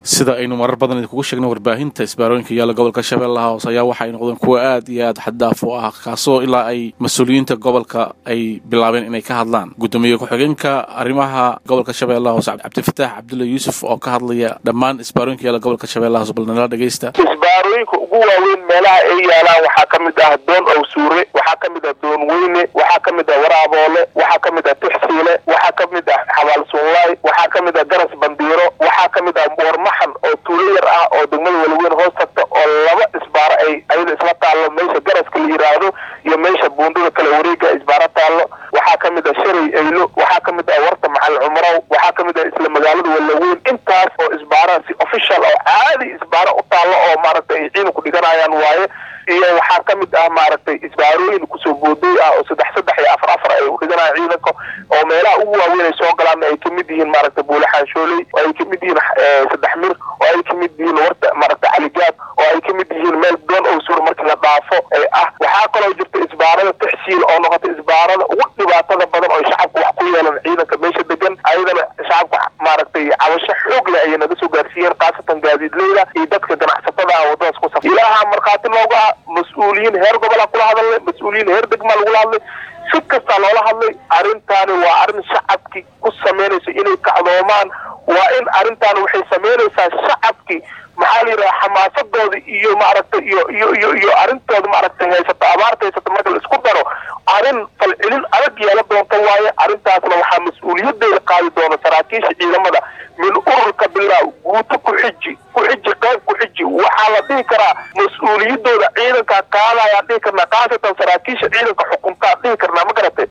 sida aynu marar badan idinkugu sheegnay warbaahinta isbaarooyinka yaalla gobolka shabeellaha hoose ayaa waxay noqdeen kuwa aad iyo aad xaddaaf u ah kaasoo ilaa ay mas-uuliyiinta gobolka ay bilaabeen inay ka hadlaan guddoomiye ku-xigeenka arrimaha gobolka shabeellaha hoose cabdifataax cabdulla yuusuf oo ka hadlaya dhammaan isbaarooyinka yaalla gobolka shabeellaha hoose bal nala dhegeysta isbaarooyinka ugu waaweyn meelaha ay yaalaan waxaa ka mid ah doon owsuure waxaa ka mid ah doon weyne waxaa ka mid ah waraaboole waxaa ka mid ah tuxsiile waxaa ka mid ah xabaal sunlaay waxaa ka mid ah garas bandiiro waxaa ka mid ah warmaxan oo tuulo yar ah oo degmada walaweyn hoos tagta oo laba isbaaro ay ayada isla taallo meesha garaska la yiraahdo iyo meesha buundada kale wareega isbaaro taallo waxaa ka mid ah sharay aylo waxaa ka mid ah warta maxal cumrow waxaa ka mid ah isla magaalada walaweyn intaas oo isbaaraha si official oo caadi isbaaro u taallo oo maaragtay ay ciidanku dhiganayaan waaye iyo waxaa ka mid ah maaragtay isbaarooyin kusoo boodooy ah oo saddex saddex iyo afar afar ay u dhiganayaan ciidanka oo meelaha ugu waaweyn ay soo galaan ay kamid yihiin maaragtay buule xaanshooley oo ay kamid yihiin saddex mir oo ay kamid yihiin warta maaragtay caligaad oo ay kamid yihiin meel doon owsuur markii la dhaafo ee ah waxaa kaloo jirta isbaarada taxsiil oo noqota isbaarada ugu dhibaatada badan oo shacabka wax ku yeelan ciidanka meesha degan ayadana shacabka maaragtay cabasho xoog leh ayay naga soo gaarsiiyeen khaasatan gaadiidleyda iyo dadka ganacsatada ah wadadaas ku saf ilaaha markhaati looga ah mas-uuliyiin heer gobola kula hadalnay mas-uuliyiin heer degmaa lagula hadlay si kastaa loola hadlay arrintaani waa arrin shacabkii ku samaynayso inay kacdoomaan waa in arrintaani waxay samaynaysaa shacabkii maxaa la yidhaha xamaasadooda iyo maaragtay iyo iyo iyo iyo arrintooda maaragtay haysato abaarta haysato marka la isku daro arrin falcelin adag yeela doonta waaye arrintaasna waxaa mas-uuliyadeeda qaadi doona saraakiisha ciidamada min ururka bilaa guuto ku xiji ku xiji qayb ku xiji waxaa la dhihi karaa mas-uuliyadooda ciidankaa qaadayaan dhihi karnaa khaasatan saraakiisha ciidanka xukuntaa dhihi karnaa ma garatay